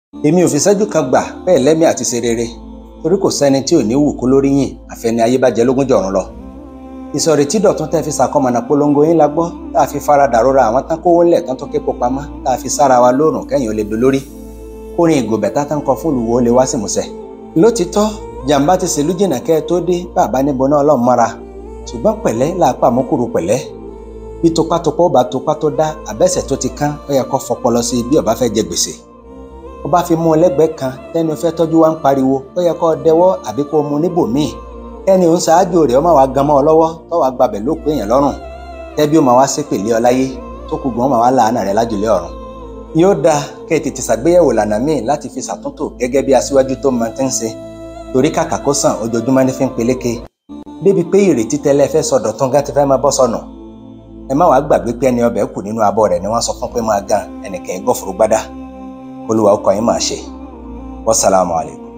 èmi ò fi ṣẹ́jú kan gbà bẹ́ẹ̀ lẹ́mí àti ṣe rere torí kò sẹ́ni tí ò ní wù kó lórí yìn àfẹni ayé bá jẹ lógún jọ̀run lọ ìsọ̀rí tí dọ̀tún tẹ́ fi ṣàkọmọ̀nà polongo yín la gbọ́ tá a fi farada rora àwọn tán kówó ńlẹ̀ tán tó képo pamọ́ tá a fi sára wa lóòrùn kẹ́yìn ó lè dolórí kórin ìgòbẹ̀ tá tán kọ fún olùwò ó lè wá sí ìmúṣẹ. lótìtọ́ jàǹbá ti ṣèlú jìnnà kẹ́ ẹ tó dé bàbá níbo náà ọlọ́run mọ́ra ṣùgbọ́n pẹ̀lẹ́ làápà mọ́kùrú pẹ̀lẹ́ bí topátopá ó bá topá tó dá àbẹ́sẹ̀ tó ti kán ó yẹ kó fọpọlọ sí bí ó bá fẹ́ jẹ gbèsè ó bá fi mú ẹlẹ́gbẹ̀ẹ́ kan tẹ́ni fẹ́ tọ́jú wa ń pariwo ó yẹ kó dẹwọ́ àbí kó mú níbòmíì kẹ́ni òun ṣáájú rẹ̀ ó máa wá gan mọ́ ọ lọ́wọ́ tó wàá gbabẹ̀ ló pé èèyàn lọ́rùn tẹ́bí ó máa wá ṣépè lé ọ láyé tó kù gan ó máa wá làánà rẹ̀ lájùlé ọ̀run. yóò dáa kẹ́ ẹ tètè ṣàgbéyẹ̀wò lànà míì láti fi ṣàtúntò gẹ́gẹ́ bí aṣíwájú tó mọ tí ń ṣe torí kàkà kó sàn ojoojúmọ́ ní fi ń peléke débi pé ìrètí tẹ́lẹ̀ fẹ́ sọdọ̀ tán gán ti fẹ́ máa bọ́ sọnù ẹ má wàá gbàgbé pé ẹni ọbẹ̀ kù nínú abọ́ rẹ̀ ni wọ́n sọ fún pé máa gan ẹnìkan ẹgọ́fòrò gbádá olúwa ọkọ̀ yín máa ṣe wassalamu alaikum.